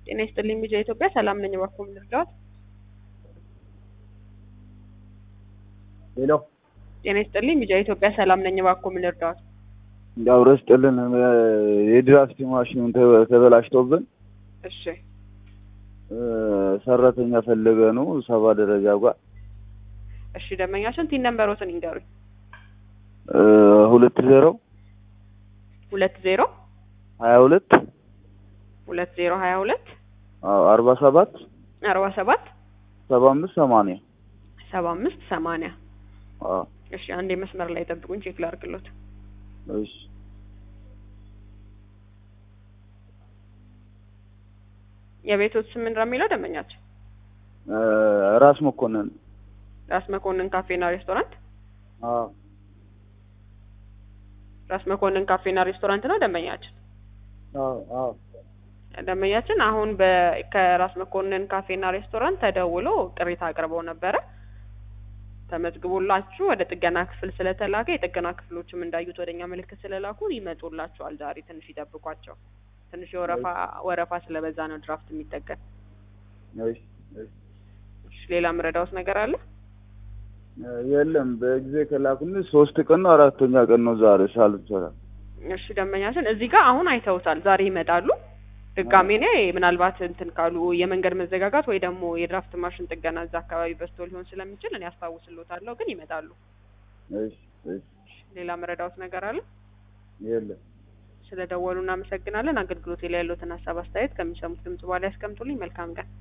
ጤና ይስጥልኝ ሚዲያ ኢትዮጵያ ሰላም ነኝ። እባክዎ ምን ልርዳዎት? ሄሎ ጤና ይስጥልኝ ሚዲያ ኢትዮጵያ ሰላም ነኝ። እባክዎ ምን ልርዳዎት? እንዳው ረስጥልን የድራፍት ማሽኑን ተ- ተበላሽቶብን እሺ እ፣ ሰራተኛ ፈለገ ነው ሰባ ደረጃ ጋር እሺ ደንበኛችን ቲን ነምበሮትን ይንገሩኝ። እ፣ ሁለት ዜሮ ሁለት ዜሮ ሀያ ሁለት ሁለት ዜሮ ሀያ ሁለት አዎ፣ አርባ ሰባት አርባ ሰባት ሰባ አምስት ሰማንያ ሰባ አምስት ሰማንያ አዎ፣ እሺ አንዴ መስመር ላይ ጠብቁኝ ቼክ ላድርግሎት። እሺ የቤቶት ስም ምንድን ነው የሚለው ደንበኛችን? እ፣ ራስ መኮንን ራስ መኮንን ካፌና ሬስቶራንት። አዎ፣ ራስ መኮንን ካፌና ሬስቶራንት ነው ደንበኛችን። አዎ፣ አዎ ደንበኛችን አሁን በ ከራስ መኮንን ካፌና ሬስቶራንት ተደውሎ ቅሬታ አቅርበው ነበረ። ተመዝግቦላችሁ ወደ ጥገና ክፍል ስለተላከ የጥገና ክፍሎችም እንዳዩት ወደኛ ምልክት ስለላኩ ይመጡላችኋል። ዛሬ ትንሽ ይጠብቋቸው። ትንሽ የወረፋ ወረፋ ስለበዛ ነው ድራፍት የሚጠገን። እሺ፣ እሺ። እሺ፣ ሌላ ምረዳውት ነገር አለ? እ፣ የለም በጊዜ ከላኩን ሶስት ቀን ነው አራተኛ ቀን ነው ዛሬ ሳልሰራ እሺ ደንበኛችን እዚህ ጋር አሁን አይተውታል። ዛሬ ይመጣሉ። ድጋሜ እኔ ምናልባት እንትን ካሉ የመንገድ መዘጋጋት ወይ ደግሞ የድራፍት ማሽን ጥገና እዛ አካባቢ በዝቶ ሊሆን ስለሚችል እኔ አስታውስሎታለሁ፣ ግን ይመጣሉ። እሺ፣ እሺ። ሌላ መረዳውት ነገር አለ? የለም ስለ ደወሉ እናመሰግናለን። አገልግሎት ላይ ያሉትን ሀሳብ አስተያየት ከሚሰሙት ድምጽ በኋላ ያስቀምጡልኝ። መልካም ቀን።